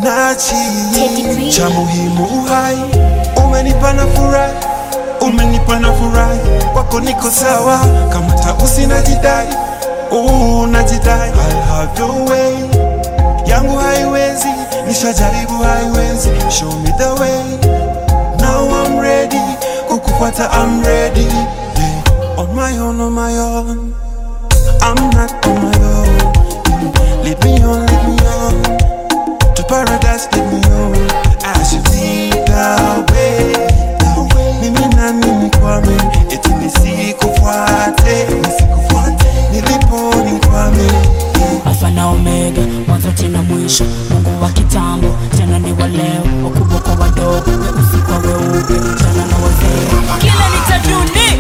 nachi cha muhimu uhai, umenipa na furahi, umenipa na furahi, kwako niko sawa, kama tausi najidai, uh, najidai, I'll have your way, yangu haiwezi, nishajaribu haiwezi, show me the way, now I'm ready, kukufuata I'm ready, yeah. on my own, on my own, I'm not on my own, lead me on, lead me on to paradise, lead me on. As you lead the way, mimi na mimi kwame, eti nisikufuate, nisikufuate, nilipo nikwame. Alfa na Omega, mwanzo tena mwisho, Mungu wa kitambo tena ni wa leo, wakubwa kwa wadogo, weusi kwa weupe, vijana na wazee, kila nitaduni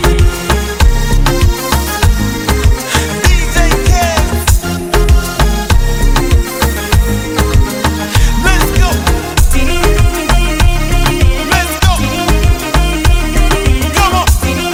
DJ Kez. Let's go. Let's go. Come on.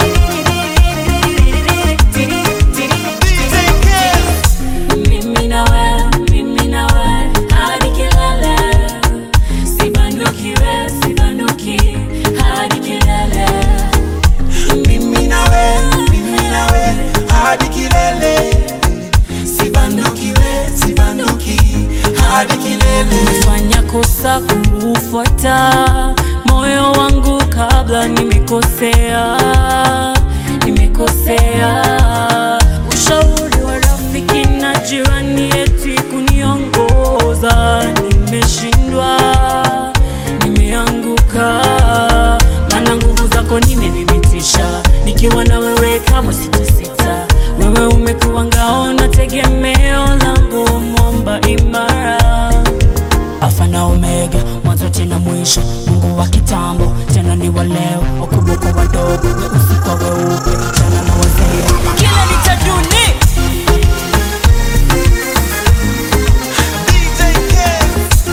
DJ Kez. Mimi na wewe, mimi na wewe, hadi kilele. Sibanduki wewe, sibanduki, hadi kilele. Mimi nawe, mimi nawe hadi kilele, sibanduki we, sibanduki hadi kilele. Nimefanya kosa kuufuata moyo wangu kabla nimekosea, nimekosea. Ushauri wa rafiki na jirani eti kuniongoza, nimeshindwa, nimeanguka, maana nguvu zako nimethibitisha, nikiwa na wewe kama sitasita. Wewe umekuwa ngao na tegemeo langu, mwamba imara Alfa na Omega, mwanzo tena mwisho, Mungu wa kitambo tena ni wa leo, wakubwa kwa wadogo, weusi kwa weupe, vijana na wazee, kila nitaduni DJ Kez.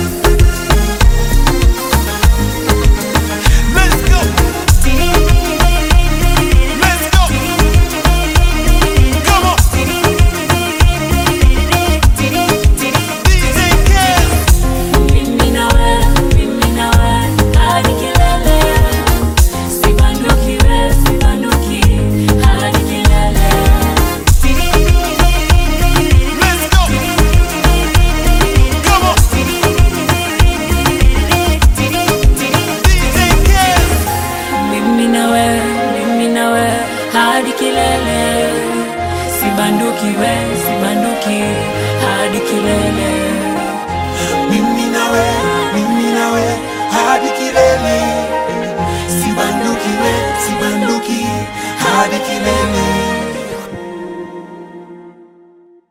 Let's go. Let's go. Come on. DJ Kez. mimi na wewe, mimi na wewe hadi kilele, sibanduki wewe, sibanduki hadi kilele. Let's go. Come on. DJ Kez. Mimi na wewe, mimi na wewe hadi kilele, sibanduki wewe, sibanduki hadi kilele.